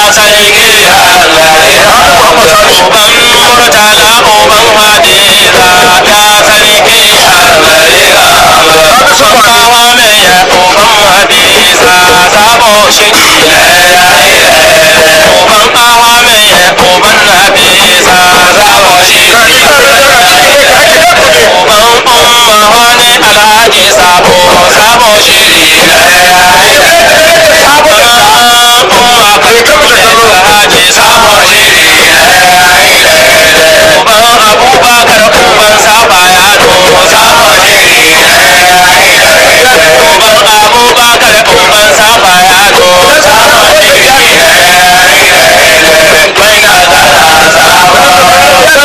sarki Allah ya uban murtala uban hadiza ya sarki Allah ya Kawa mai ya uban hadiza sabo shiri uban kawa mai ya uban hadiza sabo shiri uban umma wani alhaji sabo sabo shiri umma kai alhaji sabo shiri uban abubakar uban saba ya do sabo shiri uban abubakar uban saba ya do sabo shiri kwai na gara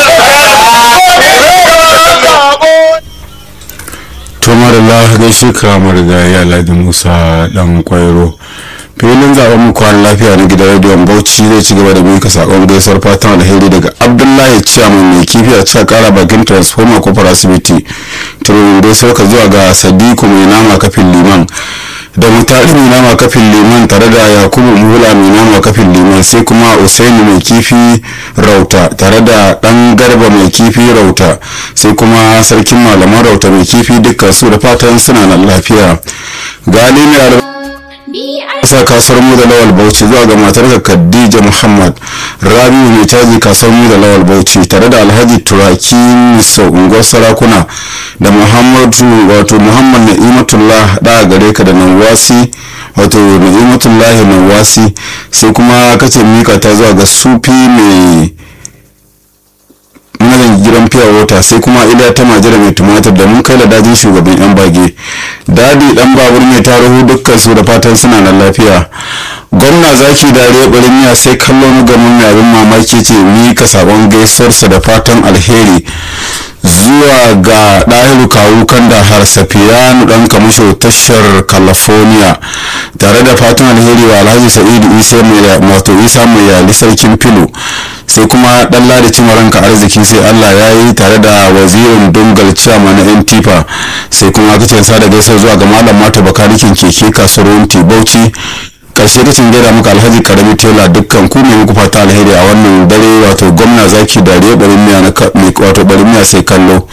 tumarala gaishe ka marigayi alhaji musa dan kwairo filin zaben mu kwan lafiya na gidan rediyon bauchi zai ci gaba da mika sakon gaisuwar fatan alheri daga abdullahi ciyaman mai kifi a cikin kara bakin transformer kofar asibiti tururin gaisuwar ka zuwa ga sadiku mai nama kafin liman da mutari mai nama kafin liman tare da yakubu mula mai nama kafin liman sai kuma usaini mai kifi rauta tare da dan garba mai kifi rauta sai kuma sarkin malaman rauta mai kifi dukkan su da fatan suna nan lafiya gali mai sa kasuwar mu da lawal bauchi zuwa ga matar khadija muhammad rabiu mai caji kasuwar mu da lawal bauchi tare da alhaji turaki miso unguwar sarakuna da muhammadu wato muhammad na'imatullah da gare ka da nawasi wato na'imatullahi nawasi sai kuma kace mika ta zuwa ga sufi mai mazan gidan fiya wata sai kuma iliya ta majira mai tumatir da mun kai da dajin shugaban yan bage dadi dan babur mai tarihu dukkan su da fatan suna nan lafiya gwamna zaki dare barin miya sai kallo na gamin mai abin mamaki ce mika sabon gaisuwarsa da fatan alheri zuwa ga ɗahiru kawu kan da har safiyanu ɗan kamusho tashar california tare da fatan alheri wa alhaji sa'idu isa mai wato isa mai yali sarkin filo sai kuma ɗan ladi cimaranka arziki sai allah ya yi tare da wazirin dungal ciyama na yan tifa sai kuma aka ce da gaisa zuwa ga malam mata bakarikin keke kasuwar wunti bauchi karshe kacin gaida muka alhaji karami tela dukkan ku ne muku fata alheri a wannan dare wato gwamna zaki dariya barin miya na wato barin miya sai kallo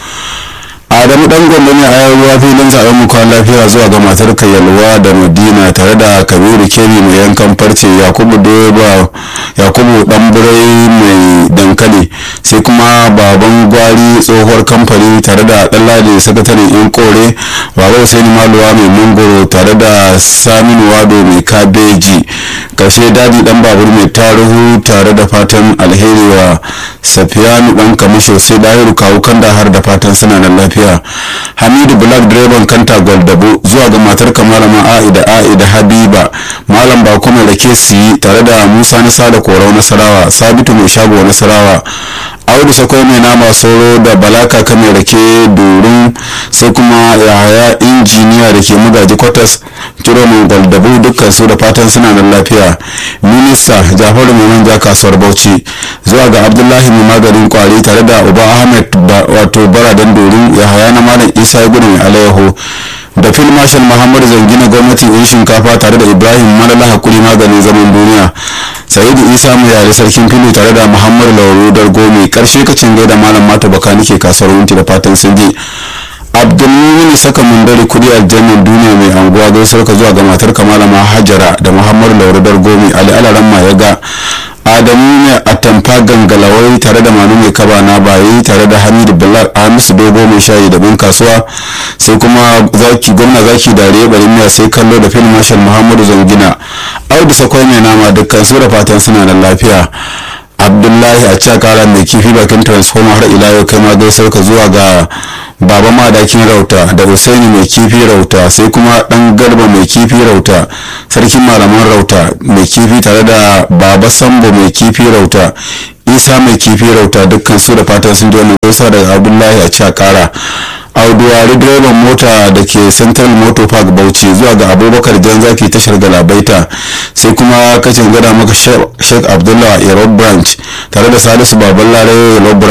adamu dan gombe ne a yau ruwa filin zaben mu kwan lafiya zuwa ga matar yalwa da madina tare da kabiru keri mai yankan farce yakubu doba yakubu dan birai mai dankali sai kuma baban gwari tsohuwar kamfani tare da ɗanladi sakataren yan kore baba husaini maluwa mai mangoro tare da saminu wado mai kabeji karshe dadi dan babur mai tarihu tare da fatan alheri wa safiyanu dan kamisho sai dahiru kawo kanda har da fatan suna nan lafiya hamidu black direban kanta gwaldabo zuwa ga matar kamalama a'ida a'ida habiba malam bako mai rake siyi tare da musa na sada korau nasarawa sabitu mai shago nasarawa audu sakwai mai nama soro da balaka ka mai rake durin sai kuma yahaya injiniya da ke magaji kwatas turo mai gwaldabo dukkan su da fatan suna nan lafiya minista jafaru mai manja kasuwar bauchi zuwa ga abdullahi mai maganin kwari tare da uba ahmed wato baradan dorin yahaya na malam isa ya gudu mai alayyaho da fil marshal muhammadu zangina gwamnati yan shinkafa tare da ibrahim malala hakuri maganin zaman duniya sa'idu isa mai yare sarkin filo tare da muhammadu lauru dargo mai karshe kacin gaida malam mata baka nike kasuwar wunti da fatan sun je abdulmumin saka mundari kudi aljannan duniya mai anguwa gaisuwar ka zuwa ga matar kamalama hajara da muhammadu lauru dargo mai ali alaran ma ya ga adamu ne a tamfa gangalawai tare da manu mai kaba na bayi tare da hamidu black hamisu dogo mai shayi da bin kasuwa sai kuma zaki gwamna zaki dare bari miya sai kallo da fil marshal muhammadu zangina audu sakwai mai nama dukkan su da fatan suna da lafiya abdullahi a cakara mai kifi bakin transformer har ila yau kai ma gaisar ka zuwa ga baba madakin rauta da usaini mai kifi rauta sai kuma dan garba mai kifi rauta sarkin malaman rauta mai kifi tare da baba sambo mai kifi rauta isa mai kifi rauta dukkan su da fatan sun ji wannan gaisa daga abdullahi a cakara auduwari direban mota da ke central motor park bauchi zuwa ga abubakar jan zaki tashar galabaita sai kuma kacin gada maka sheikh abdullah yaro branch tare da salisu baban larayo yaro branch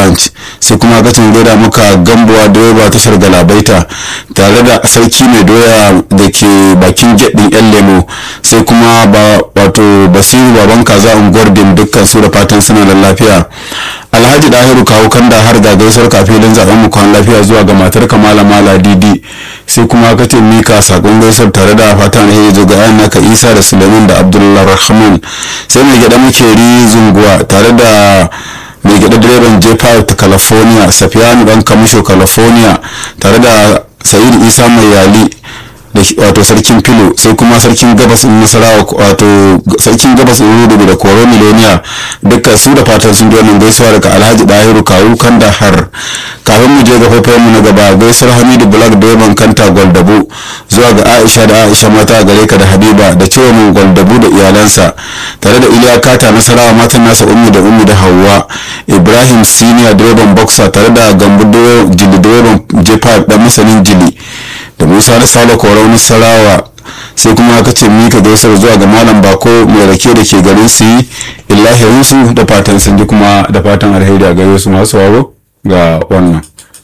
sai kuma katin gaida muka gambuwa direba tashar galabaita tare da sarki mai doya da ke bakin gedin yan lemo sai kuma ba wato basiru baban kaza unguwar dim dukkan su da fatan suna da lafiya alhaji dahiru kawo kanda har da gaisuwar kafilin zaben mu kwan lafiya zuwa ga matar kamala mala didi sai kuma ka ce mika sakon gaisuwar tare da fatan alheri zo ga yan naka isa da suleiman da abdullahi rahman sai mai gyada makeri zunguwa tare da mai gyada direban j5 ta california safiyanu dan kamisho california tare da sayid isa mai yali da wato sarkin filo sai kuma sarkin gabas in nasarawa wato sarkin gabas in rudu da koro miloniya dukkan su da fatan sun wannan gaisuwa daga alhaji dahiru kawu kanda har kafin mu je ga faifayen mu na gaba gaisuwar hamidu black direban kanta gwaldabo zuwa ga aisha da aisha mata gare ka da habiba da cewa mun gwaldabo da iyalansa tare da iliya kata nasarawa matan nasa ummi da ummi da hauwa ibrahim senior direban boxer tare da gambo jili direban j5 dan masanin jili da musa na sale korau nasarawa sai kuma aka ce mika gaisar zuwa ga malam bako mai rake da ke garin su yi illahirinsu da fatan sun ji kuma da fatan alheri a gare su masu waro ga wannan